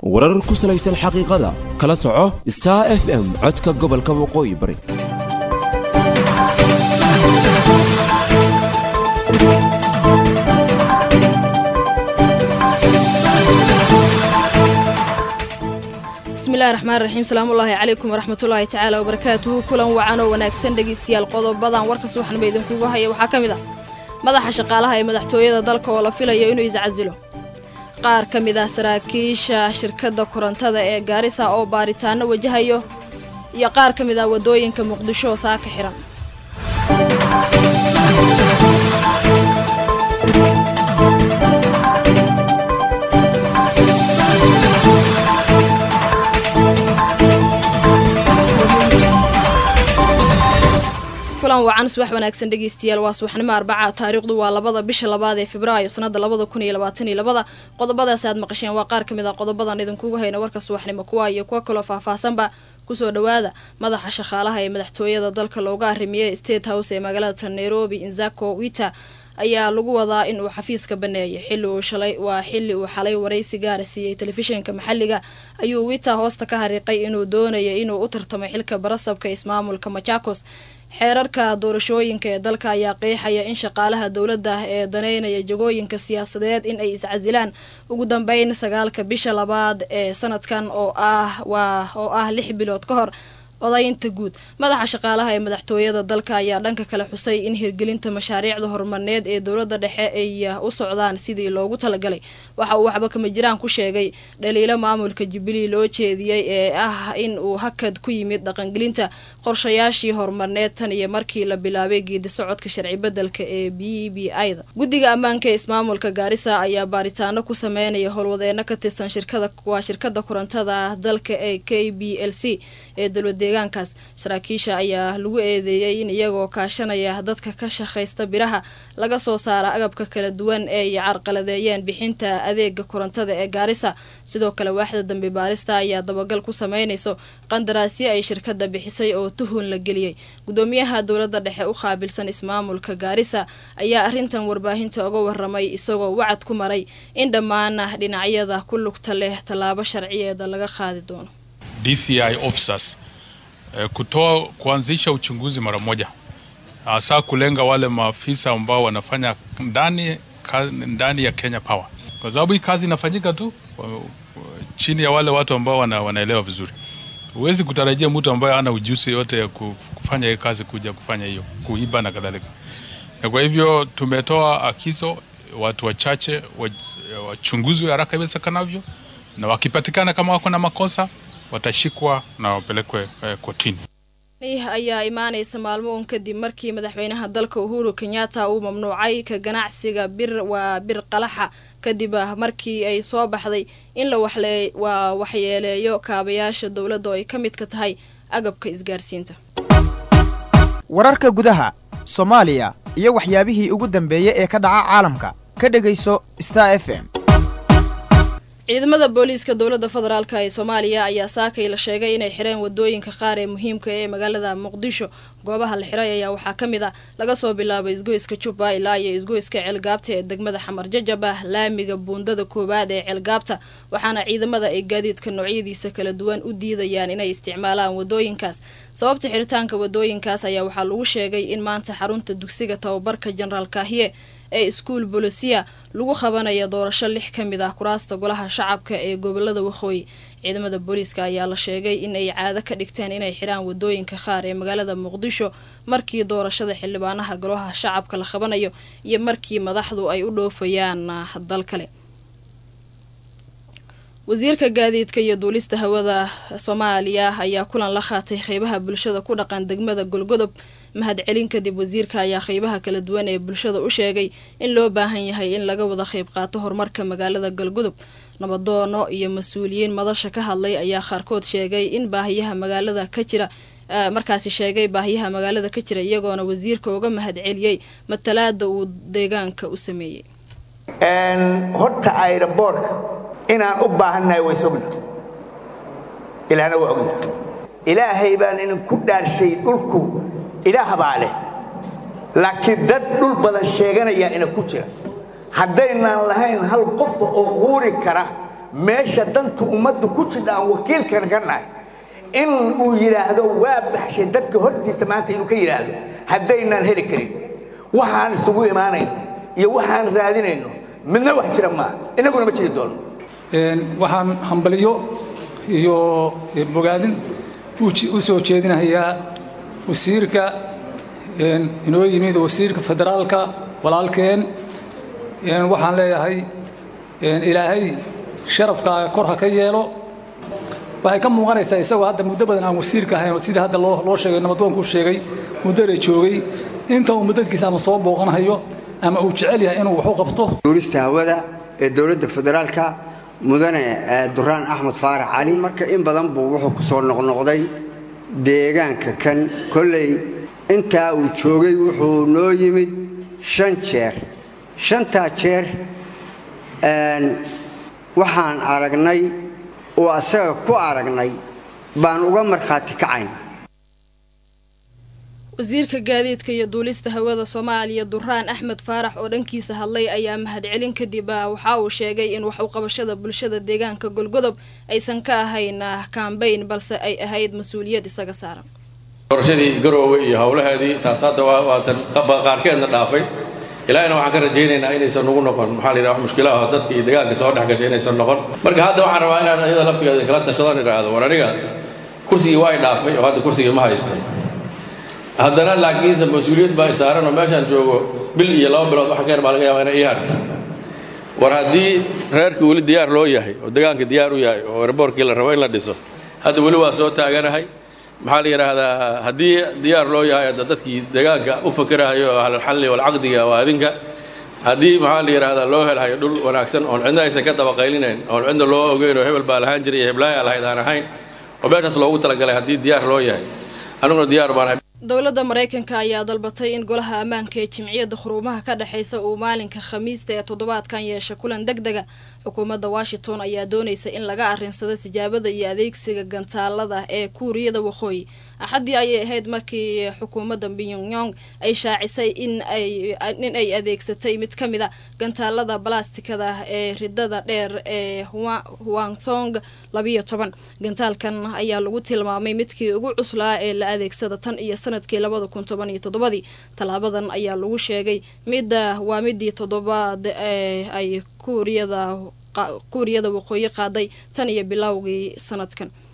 warar ku salaysan xaqiiqada kala soco star f m codka gobolka waqooyi bari bismillahi raxmaan raxiim salaamullaahi calaykum waraxmatullaahi tacaala wabarakaatuhu kulan wacan oo wanaagsan dhegaystayaal qodobadan warka subaxnimo idinkugu haya waxaa ka mid ah madaxa shaqaalaha ee madaxtooyada dalka oo la filayo inuu iscasilo qaar ka mid ah saraakiisha shirkadda korontada ee gaarisa oo baaritaano wajahayo iyo qaar ka mid ah waddooyinka muqdisho oo saaka xihan kulan wacan subax wanaagsan dhegeystayaal waa subaxnimo arbaca taariikhdu waa labada bisha labaad ee februaayo sanada labada kun iyo labaatan iyo labada qodobadaas aad maqasheen waa qaar ka mid ah qodobadan idinkugu hayna warka subaxnimo kuwa iyo kuwa kaloo faahfaahsanba kusoo dhawaada madaxa shaqaalaha ee madaxtooyada dalka looga arrimiyey state house ee magaalada nairobi inzako wita ayaa lagu wadaa in uu xafiiska baneeyay xilli uu shalay waa xilli uu xalay waraysi gaara siiyey telefishinka maxalliga ayuu wita hoosta ka hariiqay inuu doonaya inuu u tartamay xilka barasabka ismaamulka machakos xeerarka doorashooyinka ee dalka ayaa qeexaya in shaqaalaha dowladda ee daneynaya jagooyinka siyaasadeed in ay iscasilaan ugu dambeyn sagaalka bisha labaad ee sanadkan oo ah waa oo ah lix bilood ka hor odaynta guud madaxa shaqaalaha ee madaxtooyada dalka ayaa dhanka kale xusay in hirgelinta mashaariicda horumarneed ee dowladda dhexe ay u socdaan sidii loogu talagalay waxa uu waxba kama jiraan ku sheegay dhaliilo maamulka jubilee loo jeediyey ee ah in uu hakad ku yimid dhaqangelinta qorshayaashii horumarneed tan iyo markii la bilaabay geedi socodka sharci bedelka ee b b i da guddiga ammaanka ee ismaamulka gaarisa ayaa baaritaano ku sameynaya howlwadeeno ka tirsan shirkada waa shirkada korontada dalka ee k b l c ee dowlad deegaankaas saraakiisha ayaa lagu eedeeyey in iyagoo kaashanaya dadka ka shaqaysta biraha laga soo saara agabka kala duwan ee ay carqaladeeyeen bixinta adeega korontada ee gaarisa sidoo kale waaxda dambi baarista ayaa dabagal ku sameynayso qandaraasyo ay shirkada bixisay oo tuhun la geliyey gudoomiyaha dowladda dhexe u qaabilsan ismaamulka gaarisa ayaa arrintan warbaahinta uga waramay isagoo wacad ku maray in dhammaan dhinacyada ku lugta leh tallaabo sharciyeeda laga qaadi doono DCI officers eh, kutoa kuanzisha uchunguzi mara moja, hasa kulenga wale maafisa ambao wanafanya ndani, ka, ndani ya Kenya Power, kwa sababu hii kazi inafanyika tu chini ya wale watu ambao wana, wanaelewa vizuri. Huwezi kutarajia mtu ambaye ana ujuzi yote ya kufanya hii kazi kuja kufanya hiyo kuiba na kadhalika. Na kwa hivyo tumetoa akizo watu wachache wachunguzwe haraka iwezekanavyo, na wakipatikana kama wako na makosa watashikwa na wapelekwe eh, kotini. ayaa imaanaysa maalmo un kadib markii madaxweynaha dalka uhuru kenyatta uu mamnuucay ka ganacsiga bir waa bir qalaxa kadib markii ay soo baxday in la waxle waa waxyeeleeyo kaabayaasha dowladda oo ay ka midka tahay agabka isgaarsiinta wararka gudaha soomaaliya iyo waxyaabihii ugu dambeeyey ee ka dhaca caalamka ka dhegayso star f m ciidamada booliiska dowladda federaalk ee soomaaliya ayaa saakay la sheegay inay xireen wadooyinka qaar ee muhiimka ee magaalada muqdisho goobaha la xiray ayaa waxaa ka mid ah laga soo bilaabo isgoyska jubba ilaa iyo isgoyska ceelgaabta ee degmada xamar jajaba laamiga buundada koowaad ee ceelgaabta waxaana ciidamada ay gaadiidka noocyadiisa kala duwan u diidayaan inay isticmaalaan wadooyinkaas sababta xiritaanka wadooyinkaas ayaa waxaa lagu sheegay in maanta xarunta dugsiga tababarka jenaraal kaahiye ee iskuul bolosiya lagu qabanaya doorasho lix ka mid ah kuraasta golaha shacabka ee gobolada waqooyi ciidamada booliiska ayaa la sheegay in ay caado ka dhigteen inay xiraan wadooyinka qaar ee magaalada muqdisho markii doorashada xildhibaanaha golaha shacabka la qabanayo iyo markii madaxdu ay u dhoofayaan dal kale wasiirka gaadiidka iyo duulista hawada soomaaliya ayaa kulan la qaatay qeybaha bulshada ku dhaqan degmada golgodob mahadcelin kadib wasiirka ayaa qeybaha kala duwan ee bulshada u sheegay in loo baahan yahay in laga wada qeyb qaato horumarka magaalada galgudub nabadoono iyo mas-uuliyiin madasha ka hadlay ayaa qaarkood sheegay in baahiyaha magaalada ka jira markaasi sheegay baahiyaha magaalada ka jira iyagoona wasiirka uga mahadceliyey matalaada uu deegaanka u sameeyey horta aeroboortka inaan u baahannahay way sugna ilaahna waa ogna ilaahay baan idinku dhaarshay dhulku ilaah baa leh laakiin dad dhul badan sheeganaya ina ku jira haddaynaan lahayn hal qofa oo quuri kara meesha dantu ummaddu ku jidha aan wakiilkan ka nahay in uu yidhaahdo waa baxshay dadka hortiisa maanta inuu ka yidhaahdo haddaynaan heli karin waxaan isugu imaanayno iyo waxaan raadinayno midna wax jira maaha innaguna ma jiri doono waxaan hambaliyo iyo bogaadin u soo jeedinayaa wasiirka inoo yimid wasiirka federaalka walaalkeen waxaan leeyahay ilaahay sharafkaaga kor ha ka yeelo waxay ka muuqanaysaa isagoo hadda muddo badan aan wasiirka ahayn sidii hadda loo sheegay nabadoonku sheegay muddole joogay inta uu muddadkiisa ama soo booqanahayo ama uu jecel yahay inuu wax u qabto duulista hawada ee dowladda federaalka mudane duraan axmed faarax cali marka in badan buu wuxuu ku soo noqnoqday deegaanka kan kolley intaa uu joogay wuxuu noo yimid shan jeer shantaa jeer waxaan aragnay oo asaga ku aragnay baan uga markhaati kacayna wasiirka gaadiidka iyo duulista hawada soomaaliya duraan axmed faarax oo dhankiisa hadlay ayaa mahadcelin kadib waxa uu sheegay in wax uqabashada bulshada deegaanka golgodob aysan ka ahayn kambayn balse ay ahayd mas-uuliyad isaga saaran doorashadii garoowe iyo howlaheedii taas hadda waatan qaarkeedna dhaafay ilaahina waxaan ka rajaynaynaa inaysan nugu noqon maxaa la yidhaha wax mushkilaha dadka iyo deegaanka soo dhex gashay inaysan noqon marka hadda waxaan rabaa inaan iyada laftigeeda kala tashadaan idhaahdo war aniga kursigii waa i dhaafay oo hadda kursigii ma haysto haddana laakiinse mas-uuliyad baa isaaran oo meeshaan joogo bil iyo laba bilood waxa ka yar baa laga yaabaa inay ii harta war haddii reerkii weli diyaar loo yahay oo deegaanka diyaar u yahay oo erboorkii la rabo in la dhiso hadda weli waa soo taaganahay maxaa la yidhaahdaa haddii diyaar loo yahay hadda dadkii deegaanka u fakerahayo oo ahlulxalli walcaqdiga waa adinka haddii maxaa la yidhaahdaa loo helhayo dhul wanaagsan oon cidna aysan ka dabaqaylinayn oon cidna loo ogeyn oo hebel baa lahaan jiray iyo heblaaya lahayd aan ahayn oo meeshaas loogu talagalay haddii diyaar loo yahay aniguna diyaar baan dowladda maraykanka ayaa dalbatay in golaha ammaanka ee jimciyadda khuruumaha ka dhexaysa uu maalinka khamiista ee toddobaadkan yeesha kulan deg dega xukuumadda washington ayaa doonaysa in laga arrinsado tijaabada iyo adeegsiga gantaalada ee kuuriyada waqooyi axaddii ayay ahayd markii xukuumadda pyongyong ay shaacisay in ay adeegsatay mid ka mid a gantaalada balastikada ee ridada dheer ee huangsong labiyo toban gantaalkan ayaa lagu tilmaamay midkii ugu cuslaa ee la adeegsada tan iyo sanadkii labada kun toban iyo toddobadii tallaabadan ayaa lagu sheegay midda waa midii toddobaad ee ay kuuriyada kuuriyada waqooyi qaaday tan iyo bilowgii sanadkan